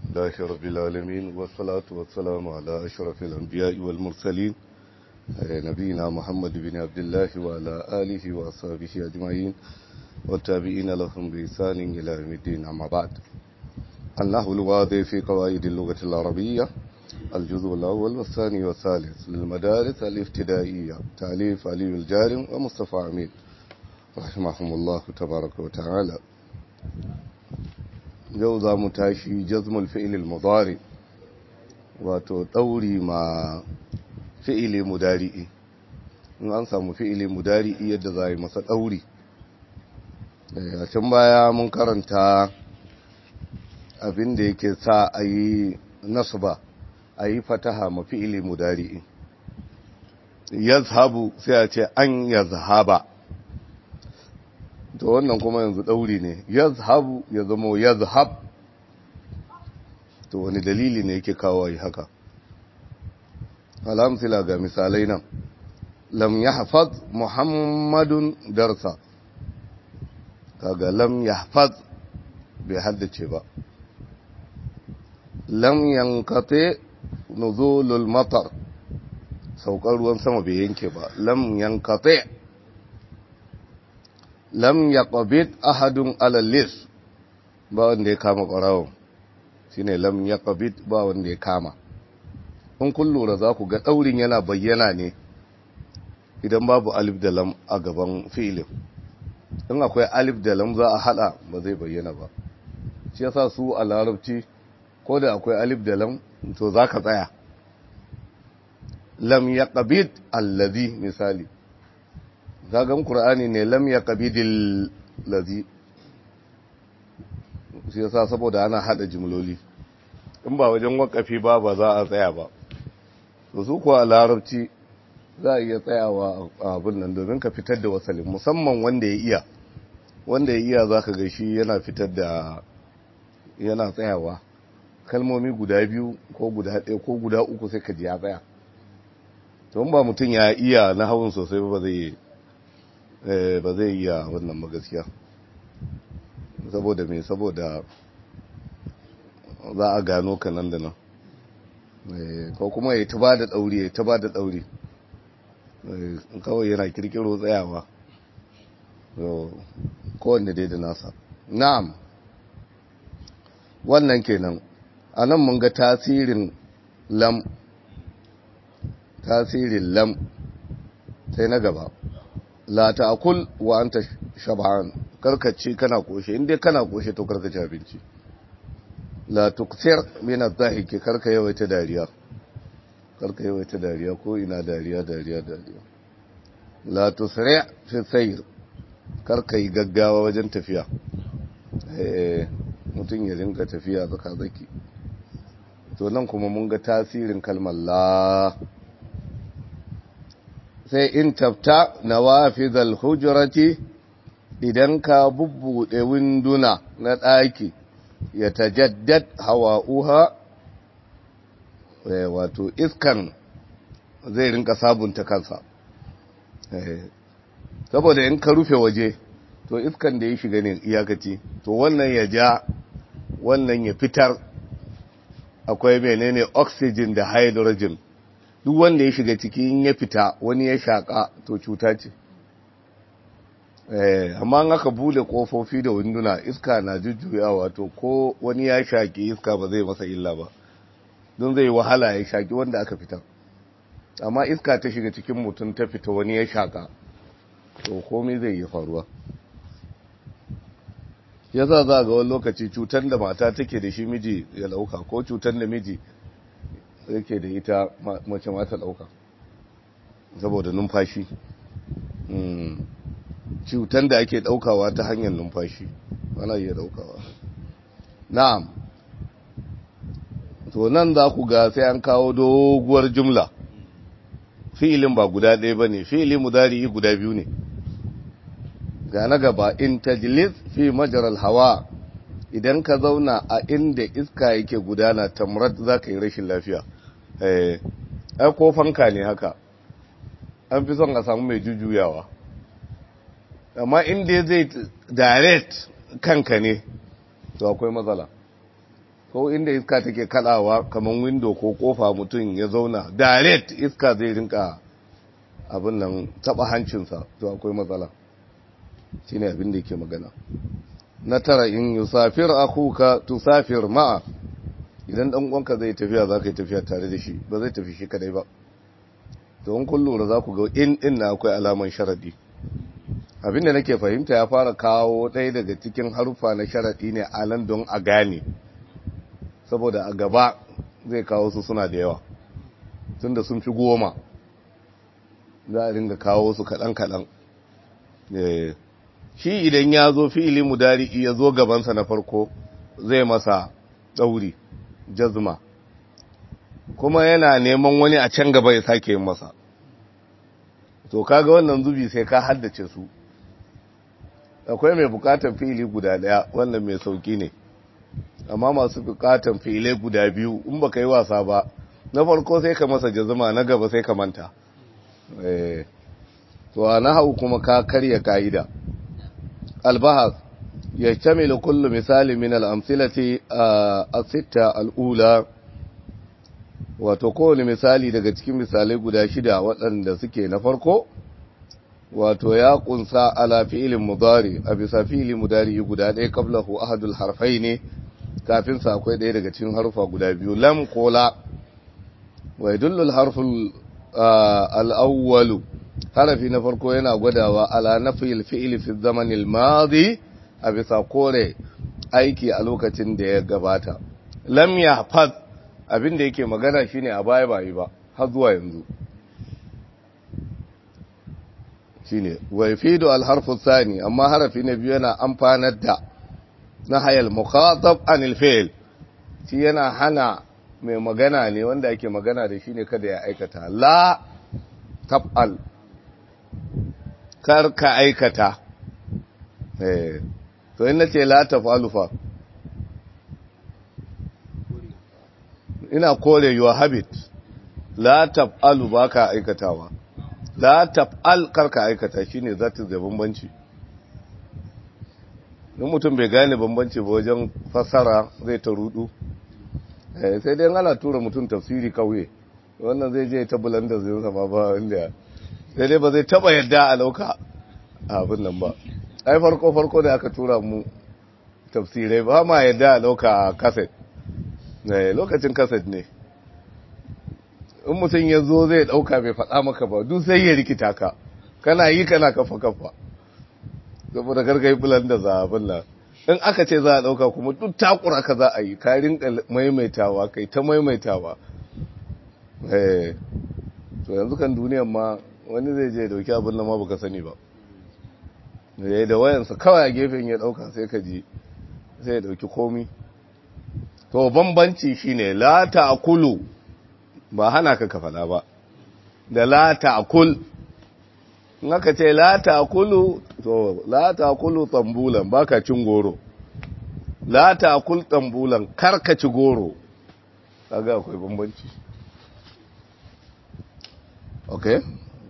لله رب العالمين والصلاة والسلام على أشرف الأنبياء والمرسلين نبينا محمد بن عبد الله وعلى آله وأصحابه أجمعين والتابعين لهم بإحسان إلى يوم الدين أما بعد النحو الواضح في قواعد اللغة العربية الجزء الأول والثاني والثالث للمدارس الابتدائية تأليف علي الجارم ومصطفى عميد رحمهم الله تبارك وتعالى yau za mu tashi jazmul fi'ilil mudari wato ɗauri ma fi'ili mudari'i in an samu fi'ili mudari'i yadda za a yi masa ɗauri a can baya mun karanta abin da yake sa a yi nasba a yi fataha ma fi'ili mudari'i yazhabu sai a ce an yazhaba to wannan kuma yanzu ɗauri ne yazhabu ya zama yazhab to wani dalili ne yake kawo yi haka alhamsila ga misalai nan lam yahfaz muhammadun darsa kaga lam yahfaz bai haddace ba lam yankate nuzulul matar saukar ruwan sama bai yanke ba lam yankate lam yaqbid ahadun ala lis ba wanda ya kama ƙwarawon shine lam yaqbid ba wanda ya kama in kun lura za ku ga ɗaurin yana bayyana ne idan babu alif da lam a gaban fi'ilin in akwai alif da lam za a hada ba zai bayyana ba shi yasa su a larabci ko da akwai alif da lam to za ka tsaya lam yaqbid allazi misali zagan Kur'ani ne lam ya qabidil ladhi shi yasa saboda ana hada jimloli in ba wajen wakafi ba ba za a tsaya ba to su kuwa larabci za a iya tsayawa a abin nan domin ka fitar da wasalin musamman wanda ya iya wanda ya iya zaka ga shi yana fitar da yana tsayawa kalmomi guda biyu ko guda ɗaya ko guda uku sai ka ji ya tsaya to ba mutum ya iya na hawan sosai ba zai yi ba zai iya wannan magaskiya saboda mai saboda za a gano ka nan da nan ko kuma ya taba da ɗauri ya taba da ɗauri kawai yana kirkiro tsayawa kowanne dai da nasa na'am wannan kenan a nan mun ga tasirin lam tasirin lam sai na gaba la ta'kul wa anta shab'an karkace kana koshe inda kana koshe to karkace abinci la tukthir min adh-dhahiki karka yawaita dariya karka yawaita dariya ko ina dariya dariya dariya la tusri' fi sayr karka yi gaggawa wajen tafiya eh mutun ya rinka tafiya zaka zaki to nan kuma mun ga tasirin kalmar la sai in tafta na wafizal hujurati idan ka bubbuɗe winduna na ɗaki ya tajaddad hawa'uha wato iskan zai rinka sabunta kansa saboda in ka rufe waje to iskan da ya shiga ne iyakaci to wannan ya ja wannan ya fitar akwai menene oxygen da hydrogen duk wanda ya shiga ciki in ya fita wani ya shaƙa to cuta ce amma an aka bude kofofi da winduna iska na jujjuyawa to ko wani ya shaƙi iska ba zai masa illa ba don zai wahala ya shaƙi wanda aka fita amma iska ta shiga cikin mutum ta fita wani ya shaƙa to komai zai yi faruwa ya za za ga wani lokaci cutar da mata take da shi miji ya lauka ko cutar da miji yake da ita mace mata ɗauka saboda numfashi cutan da ake ɗaukawa ta hanyar numfashi ana iya ɗaukawa na'am to nan za ku ga sai an kawo doguwar jumla fi'ilin ba guda ɗaya ba ne fi'ilin mudari guda biyu ne ga na gaba in tajlis fi majaral hawa idan ka zauna a inda iska yake gudana tamrat za ka yi rashin lafiya ai ko fanka ne haka an fi son a samu mai jujjuyawa amma inda zai direct kanka ne to akwai matsala ko inda iska take kalawa kamar window ko kofa mutum ya zauna direct iska zai rinka abin nan taba hancinsa to akwai matsala shine abin da yake magana na tara in yusafir akuka tusafir ma'a idan dan uwanka zai tafiya za ka yi tafiya tare da shi ba zai tafi shi kadai ba to in kun lura za ku ga in din na akwai alaman sharadi abin da nake fahimta ya fara kawo ɗaya daga cikin harufa na sharadi ne a nan don a gane saboda a gaba zai kawo su suna da yawa tunda sun fi goma za a ringa kawo su kaɗan-kaɗan shi idan ya zo fi'ili mudari ya zo gabansa na farko zai masa ɗauri jazma kuma yana neman wani a can gaba ya sake yin masa to kaga wannan zubi sai ka haddace su akwai mai bukatar fi'ili guda ɗaya wannan mai sauki ne amma masu bukatar fi'ilai guda biyu in baka yi wasa ba na farko sai ka masa jazma na gaba sai ka manta to a nahau kuma ka karya ka'ida albahas ya camila kullu misali min al'amsilati a sita al'ula wato kowane misali daga cikin misalai guda shida waɗanda suke na farko wato ya kunsa ala fi'ilin mudari a bisa fi'ilin mudari guda ɗaya kablahu ahadul harfai ne kafin sa akwai ɗaya daga cikin harfa guda biyu lam kola wa yadullu harful al'awwalu harafi na farko yana gwadawa ala nafil fi'ili fi zamanil madi a bisa kore aiki a lokacin da ya gabata lam yahfaz abin da yake magana shine a baya bai ba har zuwa yanzu shine wa yafidu al harfu thani amma harafi na biyu yana amfanar da nahayal mukhatab anil fi'l shi yana hana mai magana ne wanda ake magana da shi ne kada ya aikata la tab'al kar ka aikata eh to ina ce la taf'alu fa ina kore your habit la taf'alu baka aikatawa la taf'al kar ka aikata shine zata da bambanci in mutum bai gane bambanci ba wajen fassara zai ta rudu sai dai ana tura mutum tafsiri kauye wannan zai je ta bulanda zai sama ba inda sai dai ba zai taba yadda a lauka abin nan ba ai farko farko da aka tura mu tafsirai ba ma yadda a lauka kaset lokacin kaset ne in mutum ya zo zai dauka bai faɗa maka ba duk sai ya rikita ka kana yi kana kafa kafa saboda karka yi bulanda za abin nan in aka ce za a ɗauka kuma duk takura ka za a yi ka rinka maimaitawa kai ta maimaitawa to yanzu kan duniyan ma wani zai je dauki abin da ma baka sani ba yayi da wayansa kawai a gefen ya ɗauka sai ka ji sai ya ɗauki komi to bambanci shine la ta'kulu ba hana ka ka faɗa ba da la ta'kul in aka ce la ta'kulu to la ta'kulu tambulan baka cin goro la ta'kul tambulan karka ci goro kaga akwai bambanci okay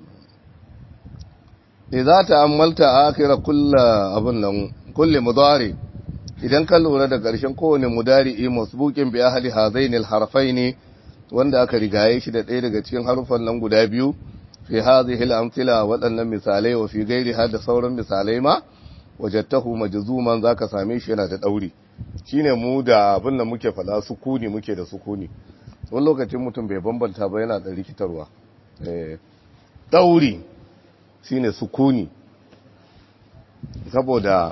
idza ta'ammalta akhira kullu abun nan kulli mudari idan ka lura da ƙarshen kowane mudari masbuqin bi ahli hazaini alharfaini wanda aka rigaye shi da ɗaya daga cikin harufan nan guda biyu fi hadhihi al-amthila waɗannan misalai wa fi ghairiha da sauran misalai ma wajadtahu majzuman zaka same shi yana da dauri shine mu da abin da muke fada sukuni muke da sukuni wani lokacin mutum bai bambanta ba yana da rikitarwa eh dauri shine sukuni saboda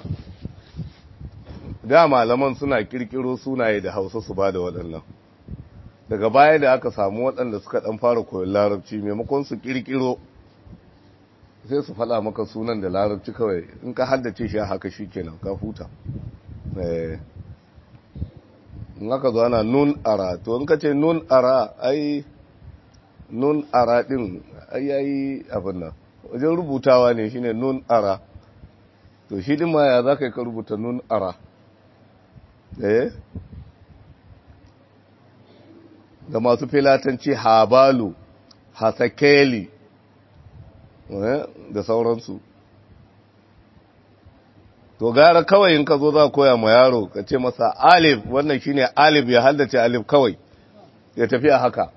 da malaman suna kirkiro sunaye da Hausa su bada waɗannan daga baya da aka samu waɗanda suka ɗan fara koyon larabci maimakon su ƙirƙiro sai su faɗa maka sunan da larabci kawai in ka haddace shi haka shi kenan ka huta in aka zo ana nun ara to in ka ce nun ara ai nun ara ɗin ai yayi abin nan wajen rubutawa ne shine nun ara to shi ɗin ma ya za ka yi ka rubuta nun ara eh da masu filatanci habalu hasakeli da sauransu to gara kawai in ka zo za koya ma yaro ka ce masa alif wannan shine alif ya haddace alif kawai ya tafi a haka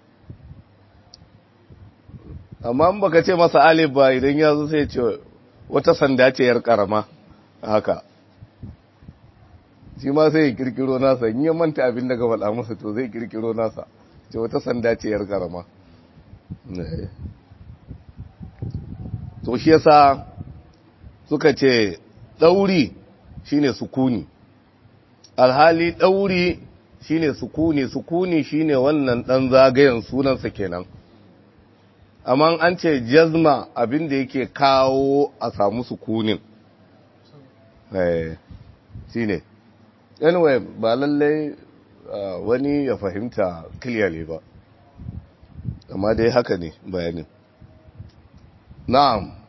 amma in baka ce masa alif ba idan ya zo sai ce wata sanda ce yar karama haka shi ma sai ya kirkiro nasa in ya manta abin daga faɗa masa to zai kirkiro nasa ce wata sanda ce yar karama to shi yasa suka ce ɗauri shine sukuni alhali ɗauri shine sukuni sukuni shine wannan ɗan zagayen sunansa kenan amma an ce jazma abin da yake kawo a samu sukunin eh shine anyway ba lallai wani ya fahimta clearly ba amma dai haka ne bayanin na'am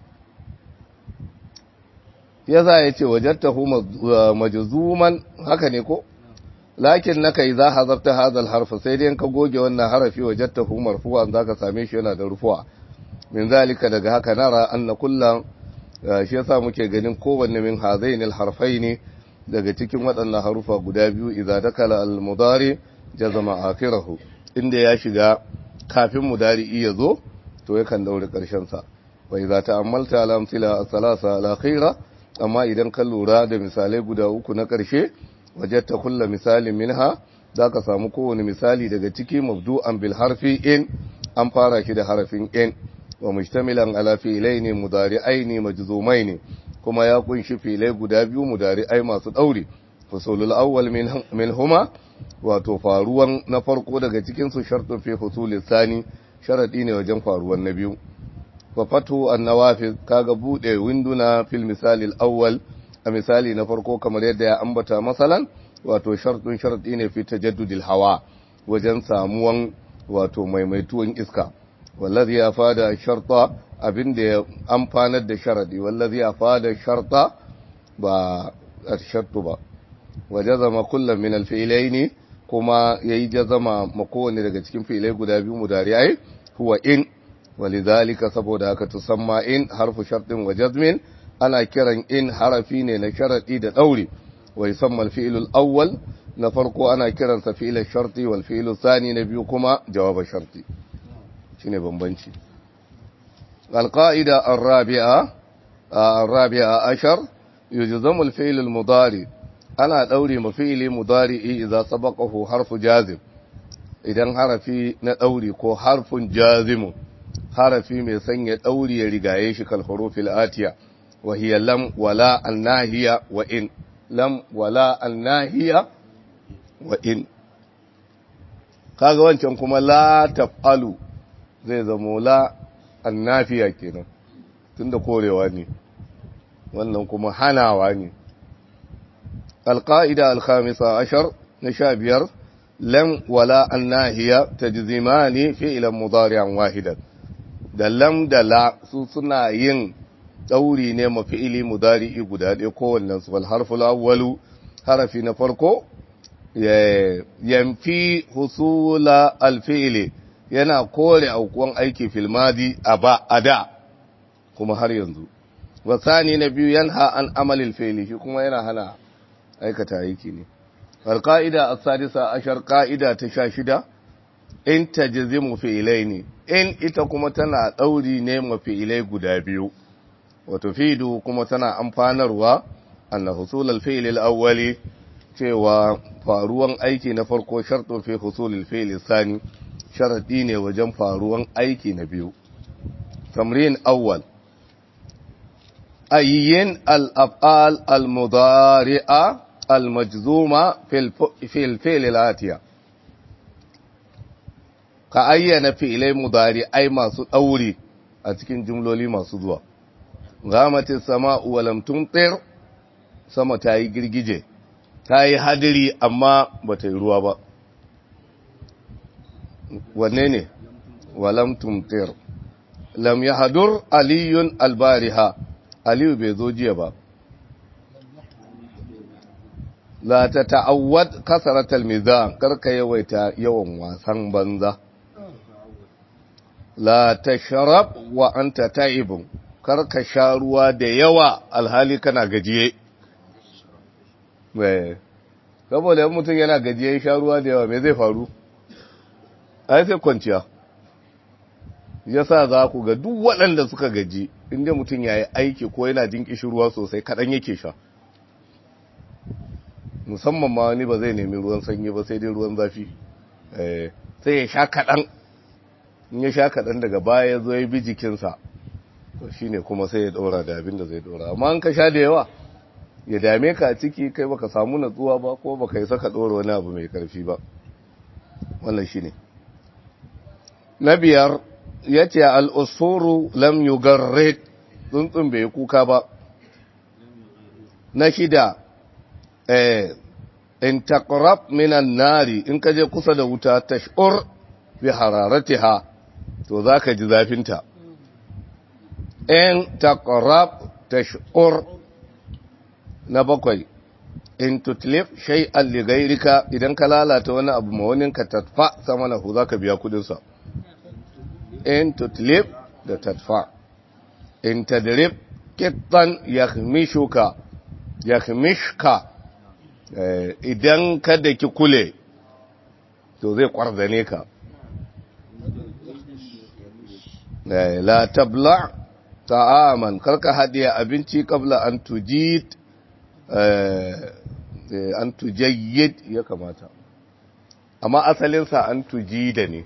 ya za ya ce wajattahu majzuman haka ne ko lakin naka idza hazafta hadha harfa sai dai ka goge wannan harafi wajattahu marfu'an zaka same shi yana da rufu'a min zalika daga haka nara anna kullan shi yasa muke ganin kowanne min hazaini alharfaini daga cikin waɗannan harufa guda biyu idza dakala almudari jazama akhirahu inda ya shiga kafin mudari ya zo to yakan daure karshen sa wa idza ta'ammalta al-amthila as-salasa al-akhira amma idan ka lura da misalai guda uku na ƙarshe wajatta kulla misalin minha za ka samu kowane misali daga ciki mabdu'an bil harfi in an fara shi da harafin in wa mujtamilan ala fi'laini mudari'aini majzumaini kuma ya kunshi filai guda biyu mudari'ai masu dauri fusulul awwal min huma wato faruwan na farko daga cikin su shartun fi husulis sani sharadi ne wajen faruwan na biyu wa fatu annawafiz kaga bude winduna fil misali al-awwal a misali na farko kamar yadda ya ambata masalan wato shartun sharti ne fi tajaddudil hawa wajen samuwan wato maimaituwan iska wallazi ya fada sharta abinda ya amfanar da sharadi wallazi ya fada sharta ba shartu ba wajazama kullum min al-fi'laini kuma yayi jazama makowane daga cikin fi'ilai guda biyu mudari'ai huwa in walidhalika saboda haka tusamma in harfu shartin wa jazmin ana kiran in harafi ne na sharadi da dauri wa yusamma al-fi'l al-awwal na farko ana kiran sa fi'l sharti wal fi'l thani na biyu kuma jawab sharti shine bambanci al-qa'ida ar-rabi'a ar-rabi'a ashar yujzamu al-fi'l al-mudari ana daure ma fi'li mudari idza sabaqahu harfu jazim idan harafi na dauri ko harfun jazimun harafi mai sanya ɗauri ya rigaye shi kalhurufil atiya wa hiya lam wala annahiya wa in lam wala annahiya wa in kaga wancan kuma la taf'alu zai zamo la annafiya kenan tunda korewa ne wannan kuma hanawa ne alqaida alkhamisa ashar na sha biyar lam wala annahiya tajzimani fi'lan mudari'an wahidan da lam da la su suna yin ɗauri ne mafi'ili mudari'i guda ɗaya kowannen su wal harful awwalu harafi na farko yamfi husula alfi'ili yana kore aukuwan aiki fil madi a ba a da kuma har yanzu wasani na biyu yanha an amalil fi'ili shi kuma yana hana aikata aiki ne alqaida as-sadisa ashar qa'ida ta sha shida in tajzimu fi'ilaini in ita kuma tana ɗauri ne mafi'ilai guda biyu wato fidu kuma tana amfanarwa anna husulul fi'lil awwali cewa faruwan aiki na farko shartun fi husulul fi'li sani sharadi ne wajen faruwan aiki na biyu tamrin awwal ayyin al-af'al al-mudari'a al-majzuma fil fi'l al-atiya ka ayyana fi'ilai mudari ai masu ɗauri a cikin jumloli masu zuwa gamatin sama'u walam tumtir sama ta yi girgije ta yi hadiri amma ba ta yi ruwa ba wanne ne walam tumtir lam ya hadur aliyun albariha aliyu bai zo jiya ba la ta ta'awwad kasaratal mizan karka yawaita yawan wasan banza la tashrab wa anta ta'ibun karka sha ruwa da yawa alhali kana gajiye saboda yin mutum yana gajiya ya sha ruwa da yawa mai zai faru ai sai kwanciya ya sa za ku ga duk waɗanda suka gaji inda mutum ya yi aiki ko yana jin ruwa sosai kaɗan yake sha musamman ma wani ba zai nemi ruwan sanyi ba sai dai ruwan zafi sai ya sha kaɗan in ya sha kaɗan daga baya ya zo ya bi jikinsa to shi ne kuma sai ya ɗora da abin da zai ɗora amma an ka sha da yawa ya dame ka a ciki kai baka samu natsuwa ba ko baka yi saka ɗora wani abu mai ƙarfi ba wannan shi ne na biyar ya ce al'usuru lam yugarre tsuntsun bai kuka ba na shida in taqrab minan nari in ka je kusa da wuta tashur bi hararatiha to zaka ji zafinta in taqrab tashur na bakwai in tutlif shay'an li ghayrika idan ka lalata wani abu ma wani ka tadfa samanahu zaka biya kudin sa in tutlif da tadfa in tadrib kittan yakhmishuka yakhmishka idan kada ki kule to zai kwarzane ka la tabla ta'aman karka hadiya abinci kabla an tujid an tujayyid ya kamata amma asalinsa an tujida ne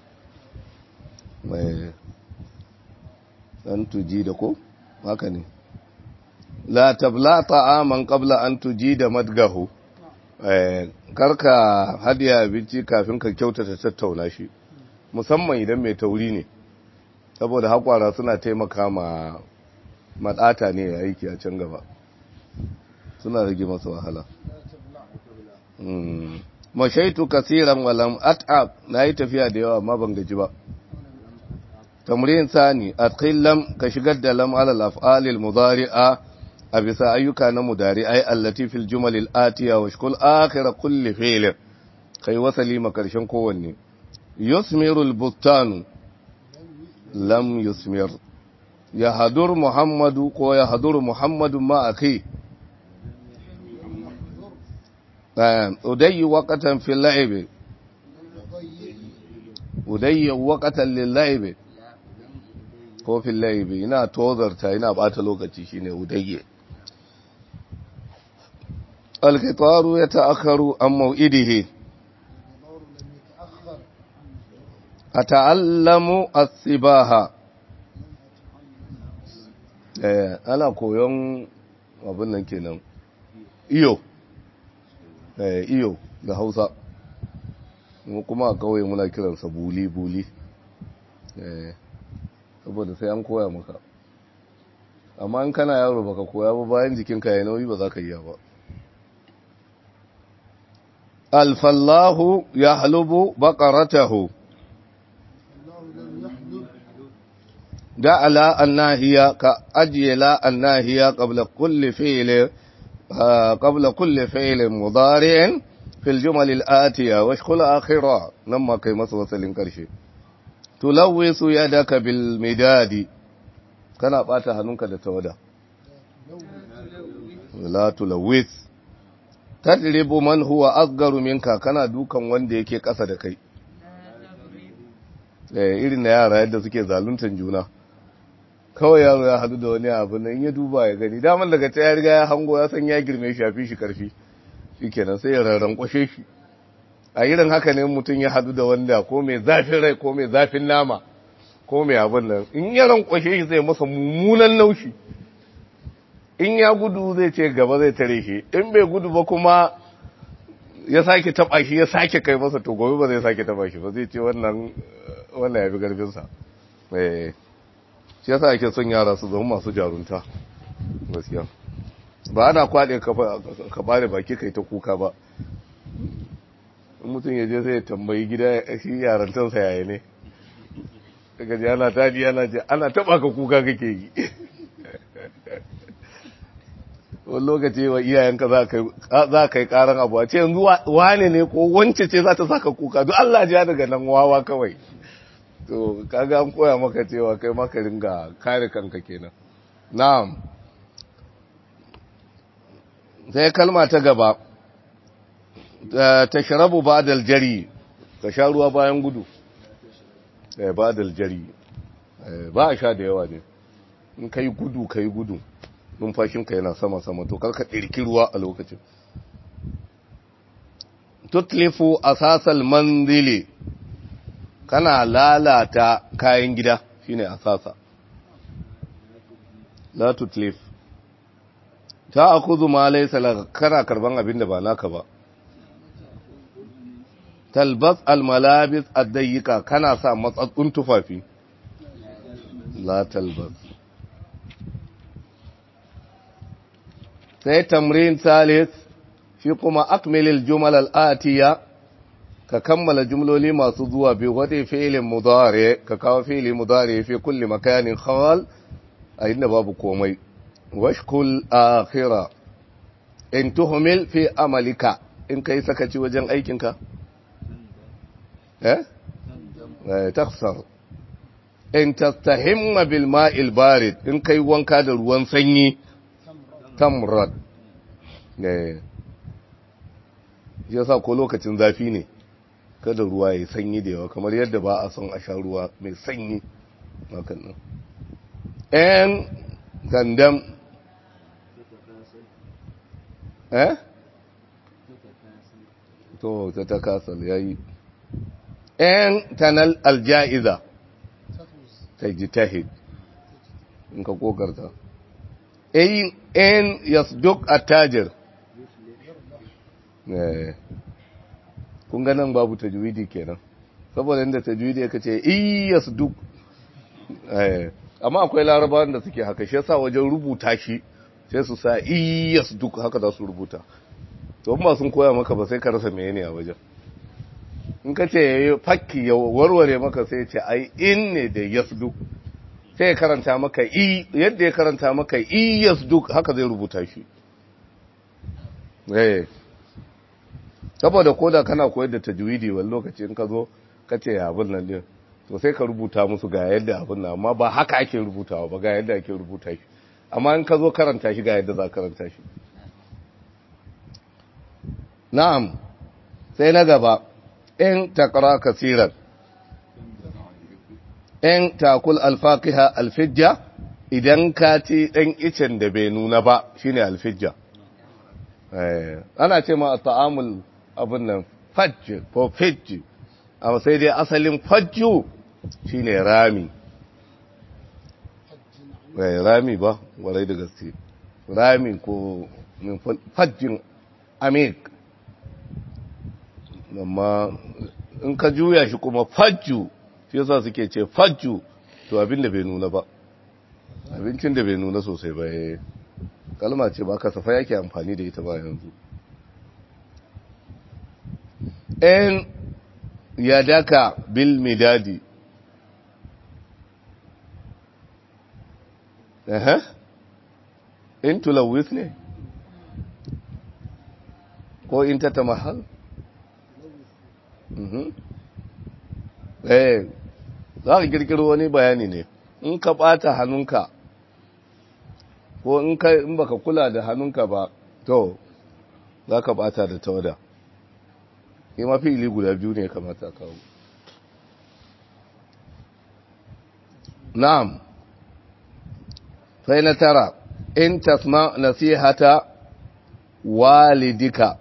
an tujida ko haka ne la tabla ta'aman qabla an tujida madgahu eh karka hadiya abinci kafin ka kyautata tattauna shi musamman idan mai tauri ne saboda hakwara suna taimaka ma madata ne ya aiki a can gaba suna rage masa wahala mashaitu kasiran walam at'ab nayi tafiya da yawa amma ban gaji ba tamrin sani atqil lam ka shigar da lam ala al-af'al mudari'a a bisa ayyuka na mudari'ai allati fil jumal al-atiya wa shkul akhir kulli fi'l kai wasali ma karshen kowanne yusmiru al-buttan lam yusmir ya hadur muhammadu ko ya hadur muhammadu ma akhi udayyi waqatan fil la'ib udayyi waqatan lil la'ib ko fil la'ib ina tozarta ina bata lokaci shine udayyi القطار يتأخر عن موئده أتعلم السباحة ana koyon abin nan kenan iyo iyo da hausa kuma a kawai muna kiransa buli-buli saboda sai an koya maka amma in kana yaro baka koya ba bayan jikinka ya nauyi ba za ka yi ba الفلاح يحلب بقرته جعل الناهية كأجل الناهية قبل كل فعل قبل كل فعل مضارع في الجمل الآتية واشكل آخرة نما كيمس وصل كرشي تلوث يدك بالمداد كان باتا هنونك لتودا لا تلوث tadribu man huwa asgaru minka kana dukan wanda yake ƙasa da kai eh irin na yara yadda suke zaluntan juna kawai yaro ya hadu da wani abu nan ya duba ya gani daman daga ta ya riga ya hango ya san ya girme shi yafi shi karfi shikenan sai ya rarran kwashe shi a irin haka ne mutum ya hadu da wanda ko mai zafin rai ko mai zafin nama ko mai abin nan in ya rankwashe shi zai masa mummunan naushi in ya gudu zai ce gaba zai tare shi in bai gudu ba kuma ya sake taba shi ya sake kai masa to gobe ba zai sake taba shi ba zai ce wannan wannan ya fi garfinsa eh shi yasa ake son yara su zama masu jarunta gaskiya ba ana kwaɗe ka bare baki kai ta kuka ba in mutum ya je sai ya tambayi gida shi yarantarsa yaya ne daga ji ana taji ana ce ana taba ka kuka kake yi wani lokaci wa iyayenka za ka yi karan abu a ce yanzu wane ne ko wance ce za ta saka kuka duk Allah ja daga nan wawa kawai to kaga an koya maka cewa kai maka ringa kare kanka kenan na'am sai kalma ta gaba ta sharabu ba jari ka sha ruwa bayan gudu ba jari ba a sha da yawa ne in ka yi gudu ka yi gudu numfashinka yana sama-sama to karka ɗirki ruwa a lokacin tutlifu asasal manzili kana lalata kayan gida shine asasa la tutlif ta akuzu ma laysa laka kana karban abin da ba naka ba talbas almalabis addayyika kana sa matsatsun tufafi la talbas sai tamrin salis shi kuma akmilil jumal al'atiya ka kammala jumloli masu zuwa biyu wadda fi'ilin mudare ka kawo fi'ili mudare fi kulli makanin khawal a inda babu komai washkul akhira in tuhumil fi amalika in kai sakaci wajen aikinka eh takhsar in tastahimma bil ma'il barid in kai wanka da ruwan sanyi tamrad ne yasa ko lokacin zafi ne kada ruwa ya sanyi da yawa kamar yadda ba a son a sha ruwa mai sanyi hakan nan en gandam eh to ta takasal yayi en tanal aljaiza tajtahid in ka kokarta en en yasduq attajir eh kun ga nan babu tajwidi kenan saboda inda tajwidi yake ce iyasduq eh amma akwai larabawan da suke haka shi yasa wajen rubuta shi sai su sa iyasduq haka za su rubuta to ba sun koya maka ba sai ka rasa menene a wajen in ka ce yayi fakki ya warware maka sai ce ai in ne da yasduq sai ya karanta maka i yadda ya karanta maka i yasduq haka zai rubuta shi eh saboda koda kana koyar da tajwidi wani lokaci in ka zo ka ce abin nan din to sai ka rubuta musu ga yadda abin nan amma ba haka ake rubutawa ba ga yadda ake rubuta shi amma in ka zo karanta shi ga yadda za karanta shi na'am sai na gaba in taqra kasiran in takul alfaqiha alfijja idan ka ci dan icen da bai nuna ba shine alfijja eh ana ce ma ta'amul abin nan fajj ko fajj amma sai dai asalin fajju shine rami eh rami ba warai da gaske rami ko min fajjin amik amma in ka juya shi kuma fajju shi yasa suke ce fajju to abin da bai nuna ba abincin da bai nuna sosai ba kalma ce ba kasafa yake amfani da ita ba yanzu in yadaka bil midadi eh in tulawis ne ko in ta tamahal eh za ka kirkiro wani bayani ne in ka bata hannunka ko in ka in baka kula da hannunka ba to za ka bata da tawada yi mafi ili guda biyu ne kamata kawo na'am sai na tara in tasma nasihata walidika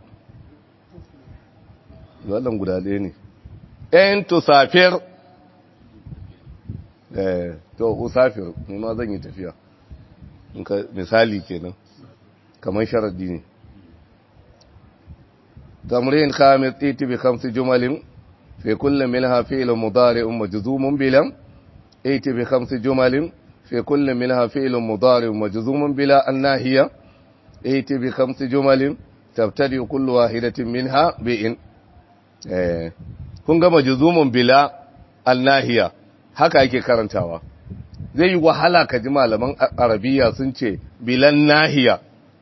wannan guda ɗaya ne in tusafir eh to usafir ni ma zan yi tafiya misali kenan kamar sharadi ne تمرين خامس ائت بخمس جمل في كل منها فعل مضارع مجزوم بلا ائت بخمس جمل في كل منها فعل مضارع مجزوم بلا الناهية ائت بخمس جمل تبتدئ كل واحدة منها بإن kun ga majzumun bila annahiya haka yake karantawa zai yi wahala ka ji malaman arabiya sun ce bilan nahiya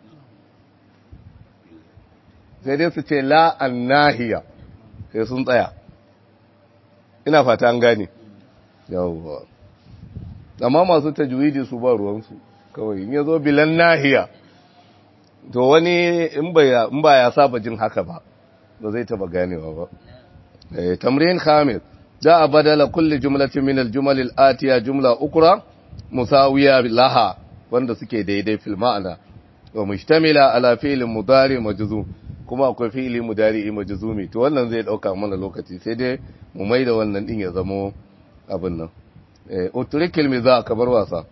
sai dai su ce la annahiya sai sun tsaya ina fata an gane yawwa amma masu tajwidi su ba ruwansu kawai in yazo bilan nahiya to wani in ba ya saba jin haka ba ba zai taba ganewa ba tamrin khamis da a badala kulli jumlatin min al-jumal al-atiya jumla ukra musawiya laha wanda suke daidai fil ma'ana wa mushtamila ala fi'lin mudari majzum kuma akwai fi'li mudari majzumi to wannan zai dauka mana lokaci sai dai mu maida wannan din ya zamo abin nan eh utrikil miza kabar wasa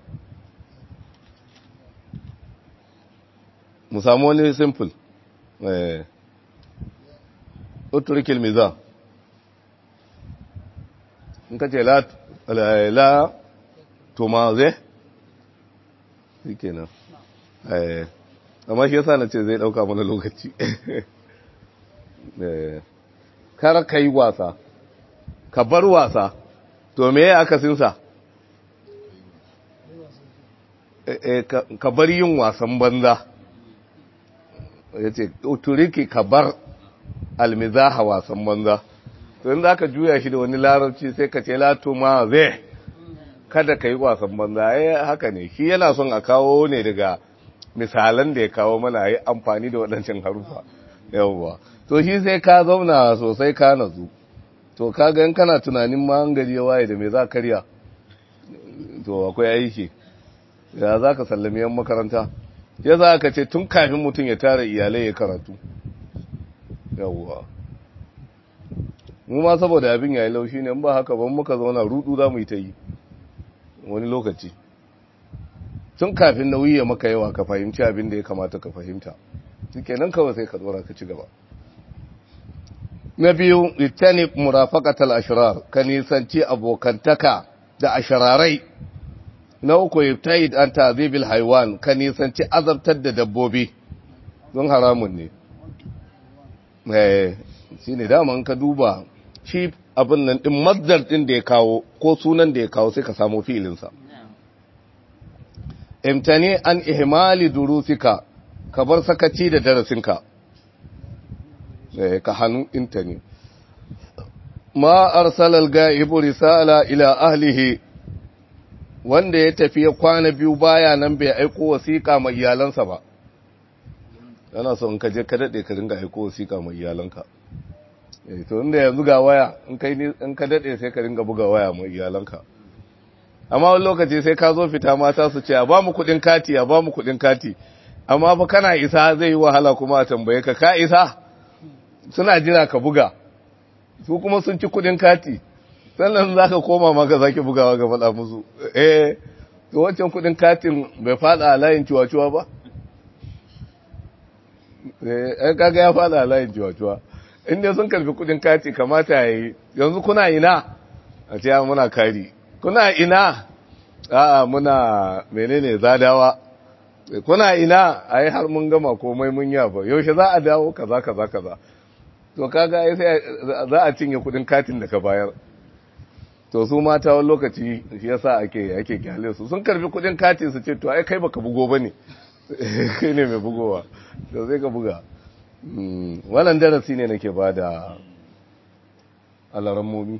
mu samu wani simple eh utrikil miza in ka ce la la tumaze shi kenan eh amma shi yasa na ce zai dauka mana lokaci eh kar ka yi wasa ka bar wasa to me ya akasinsa ka bar yin wasan banza ya ce turiki ka bar almizaha wasan banza to in za ka juya shi da wani larabci sai ka ce lato ma zai kada ka yi wasan banza ya haka ne shi yana son a kawo ne daga misalan da ya kawo mana yi amfani da waɗancan harufa yawwa to shi sai ka zauna sosai ka nazu to ka ga kana tunanin ma an gari ya waye da me za karya to akwai aiki ya za ka sallami yan makaranta ya za ka ce tun kafin mutum ya tara iyalai ya karatu yawwa mu ma saboda abin yayi laushi ne in ba haka ban muka zauna rudu za mu yi ta yi wani lokaci tun kafin nauyi ya maka yawa ka fahimci abin da ya kamata ka fahimta suke nan kawai sai ka tsora ka ci gaba na biyu litani murafaqatal ashrar ka nisanci abokantaka da ashrarai na uku yubtaid an ta'zibil haywan ka nisanci azabtar da dabbobi don haramun ne eh shine dama ka duba shi abin nan din mazdar din da ya kawo ko sunan da ya kawo sai ka samu fi'ilinsa imtani an ihmali durusika ka bar sakaci da darasinka ka hannu intani ma arsala al-ga'ibu risala ila ahlihi wanda ya tafi ya kwana biyu baya nan bai aiko wasiƙa mai iyalansa ba yana so in ka je ka dade ka dinga aiko wasiƙa mai iyalanka eh to inda yanzu ga waya in kai in ka dade sai ka dinga buga waya mai iyalanka amma wani lokaci sai ka zo fita mata su ce a ba mu kudin kati a ba mu kudin kati amma fa kana isa zai yi wahala kuma a tambaye ka ka isa suna jira ka buga su kuma sun ci kudin kati sannan za ka koma maka zaki bugawa ga faɗa musu eh to wancan kudin katin bai fada a layin ciwaciwa ba eh kaga ya fada a layin ciwaciwa inda sun karfi kudin kati kamata ya yi yanzu kuna ina a ce muna kari kuna ina a'a muna menene zadawa kuna ina ai har mun gama komai mun yaba yaushe za a dawo kaza kaza kaza to kaga ai sai za a cinye kudin katin da ka bayar to su mata wani lokaci shi yasa ake ake kyale su sun karbi kudin katin su ce to ai kai baka bugo bane kai ne mai bugowa to sai ka buga wannan darasi ne nake bada alaran momi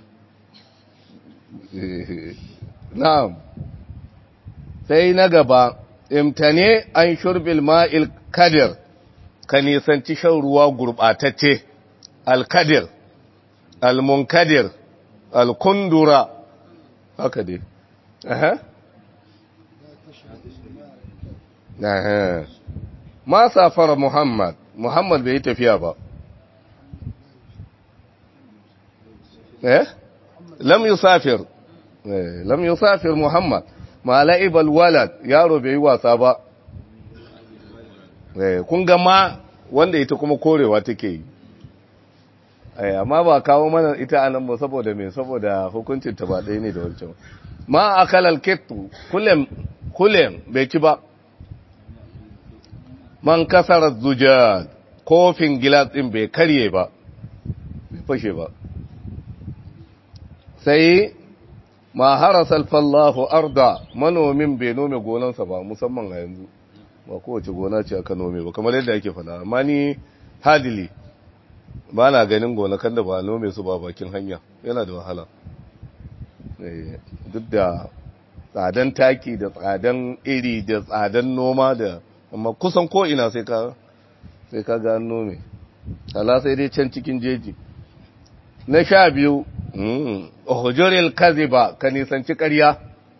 na'am sai na gaba imtane an shurbil ma'il kadir ka nisanci shan ruwa gurbatacce alkadir almunkadir alkundura haka dai aha aha ma safara muhammad muhammad bai yi tafiya ba eh lam yusafir eh lam yusafir muhammad ma la'ibal walad yaro bai yi wasa ba eh kun ga ma wanda ita kuma korewa take yi eh amma ba kawo mana ita anan ba saboda me saboda hukuncin ta ba ɗaya ne da wancan ma akalal kittu kullum kullum bai ci ba man kasara zujad kofin gilas din bai karye ba bai fashe ba sai ma harasa alfallahu arda manomin bai nome gonansa ba musamman a yanzu ba kowace gona ce aka nome ba kamar yadda ake fada amma ni hadili ba na ganin gonakan da ba nome su ba bakin hanya yana da wahala duk da tsadan taki da tsadan iri da tsadan noma da amma kusan ko ina sai ka sai ka ga nome hala sai dai can cikin jeji na sha biyu hujuril kaziba ka nisanci ƙarya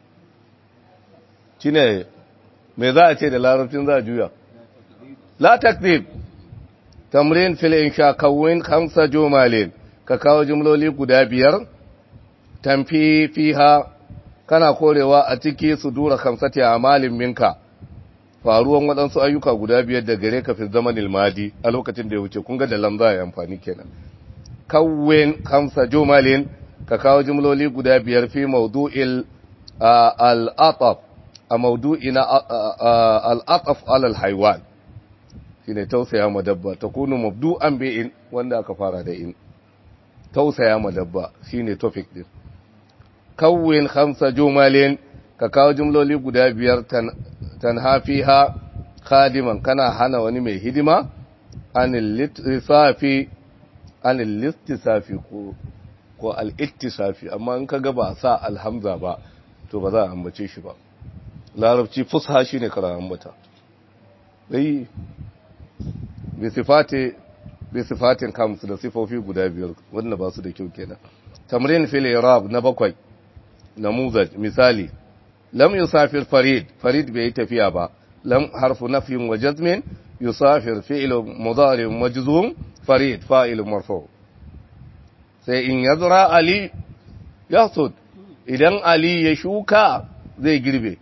shine me za a ce da larabcin za a juya la takzib tamrin fil insha kawin khamsa jumalin ka kawo jumloli guda biyar tamfi fiha kana korewa a ciki su dura khamsati amalin minka faruwan waɗansu ayyuka guda biyar da gare ka fi zaman ilmadi a lokacin da ya wuce kun ga da lamza ya amfani kenan kawin khamsa jumalin ka kawo jumloli guda biyar fi mawdu'il al-ataf a mawdu'i na al-ataf alal haywan shine tausaya ma dabba takunu mabdu'an bi in wanda aka fara da in tausaya ma dabba shine topic din kawin khamsa jumalin ka kawo jumloli guda biyar tanha fiha khadiman kana hana wani mai hidima anil litsafi anil listisafi ko ko al-ittisafi amma in kaga ba sa alhamza ba to ba za a ambace shi ba larabci fusha shine kara ambata dai bi sifati bi sifatin kamsu da sifofi guda biyar wanda ba su da kyau kenan tamrin fil irab na bakwai namuzaj misali lam yusafir farid farid bai yi tafiya ba lam harfu nafyin wa jazmin yusafir fi'l mudari majzum farid fa'il marfu sai in yazra ali yasud idan ali ya shuka zai girbe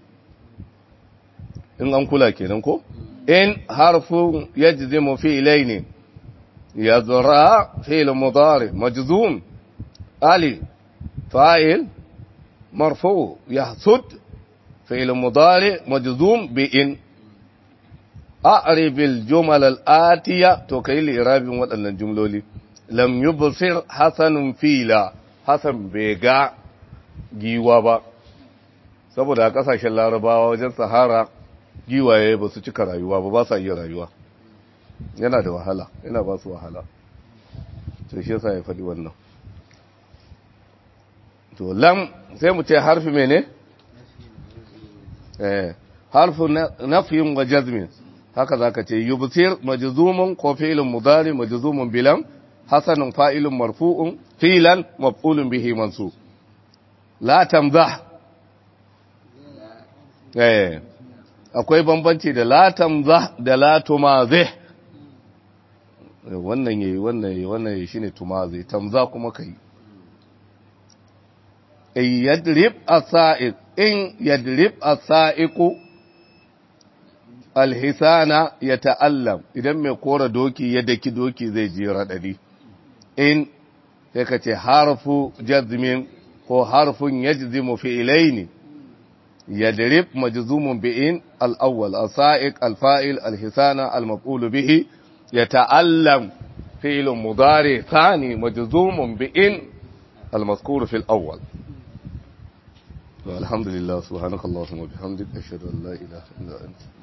in an kula kenan ko in harfu yajzimu fi'laini yazra fi'l mudari majzum ali fa'il مرفوع يحسد فعل مضارع مجزوم بإن أعرب الجمل الآتية توكيل إراب وأن الجملة لم يبصر حسن فيلا حسن بيغا giwa ba saboda a kasashen larabawa wajen sahara giwaye ba su cika rayuwa ba ba sa iya rayuwa yana da wahala yana ba su wahala to shi yasa ya faɗi wannan to lam sai mu ce harfi mene eh harfu nafyin wa jazmin haka zaka ce yubsir majzumun ko fi'lun mudari majzumun bilam hasanun fa'ilun marfu'un filan maf'ulun bihi mansub la tamzah eh akwai bambanci da la tamzah da la tumazih wannan yayi wannan yayi wannan yayi shine tumazih tamzah kuma kai in yadrib as-sa'iq in yadrib as-sa'iqu alhisana yata'allam idan mai kora doki ya daki doki zai ji radadi in sai ka ce harfu jazmin ko harfun yajzimu fi'laini yadrib majzumun bi in al-awwal as-sa'iq al-fa'il al-hisana al-maf'ul bihi yata'allam fi'l mudari thani majzumun bi in المذكور في الأول والحمد لله سبحانك اللهم وبحمدك أشهد أن لا إله إلا أنت